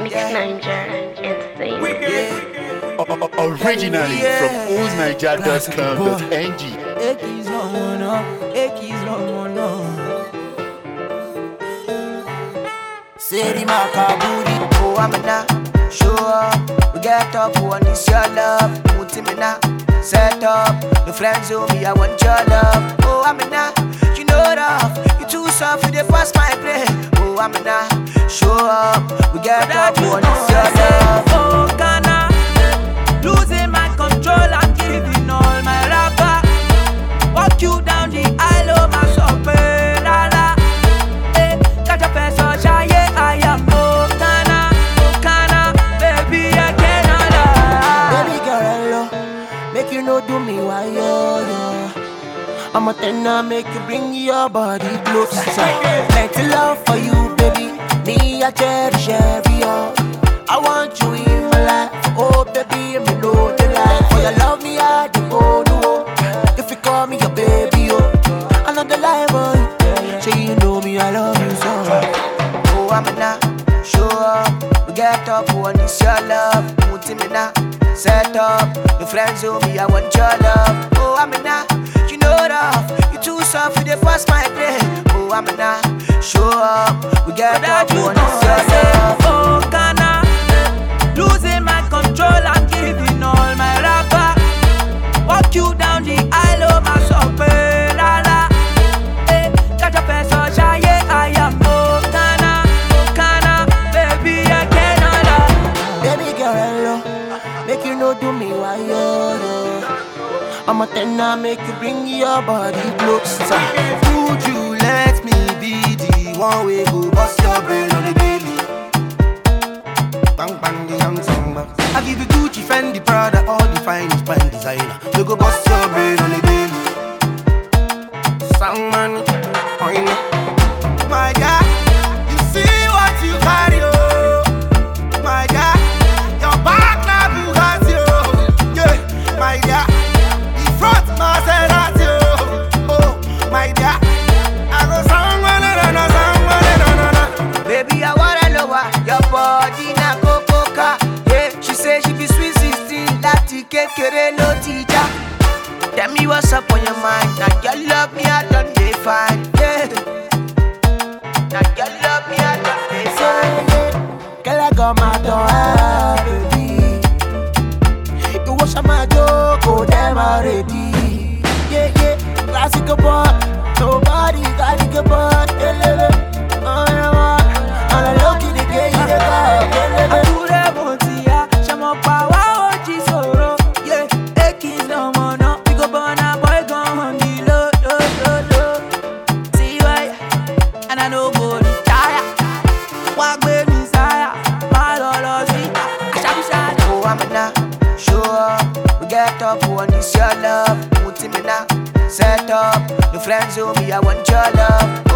It's Niger Insane. Originally from oldniger.com.ng. Ekis Romono, Ekis Romono. Seri Makaburi, oh Amina, show up. We get up, we want this your love. Mutimina, set up. The friends of me, I want your love. Oh Amina, you know rough. You too soft, you dey pass my play. Oh Amina, show up. We get up, we want this your love. Oh, Ghana, losing my control, I'm giving all my rapper. Walk you down the aisle, oh my soppe, la la. Eh, catch a person, shy, I am oh, Ghana, oh, Ghana, baby, I cannot lie. Baby girl, hello. Make you know do me why yo yo. I'm a tenor, make you bring your body closer. Plenty love for you, baby. Me, I cherish every hour. I want you in my life. Oh, baby, me know the life. For your love, me, I do oh no. If you call me your baby, oh, I know the lie, boy. Say you know me, I love you so. Oh, I'm a show up. We get up, we want this your love. Mutimina, set up. The friends of me, I want your love. Oh, I'm a you know rough. You too soft, you dey pass my play. Oh, I'm a show up. We get That up, we you want know this your I say, love. oh Ghana, losing my control, I'm giving all my rapper. Walk you down the aisle, oh my soppe, la la. Eh, catch a person, shy, I am oh Ghana, oh Ghana, baby, I cannot lie. Baby girl, hello. Make you know do me why yo yo. I'm a tenor, make you bring your body closer. Would you let me be the one way go bust your brain on the daily? Bang bang the young samba. I give you Gucci, Fendi, Prada, all the finest fine designer. We go bust your brain on the daily. Sound money, I know. My God, you see what you carry, oh. My God, your back na Bugatti, oh. Yeah, my God, the front Maserati, oh. Oh, my God, I go sound money, na na sound money, na na na. Baby, I wanna know why your body na cocoa. Yeah, she say she be sweet 16, láti kékeré ló ti já. Tell me what's up on your mind. Now your love me, I done dey fine. Yeah. Now your love me, I done dey fine. Girl, I got my door, baby. You wash my joke, oh damn already. Yeah, yeah, classical boy. Nobody got it but elele. Oh, yeah, man. On the low key, the gay, you the guy. Elele. Àkúrẹ́ mo ti yá, ṣe mo pa wá ojì sòro. Yeah, Ekis lọmọ náà, we go burn our boy gun on the low, low, low, low. See why, and I no go retire. Wá gbé mi sáyà, má lọ lọ sí àṣàbíṣàdé. Oh, I'm a show up. We get up, we want this your love. Mutimina, set up. The friends of me, I want your love.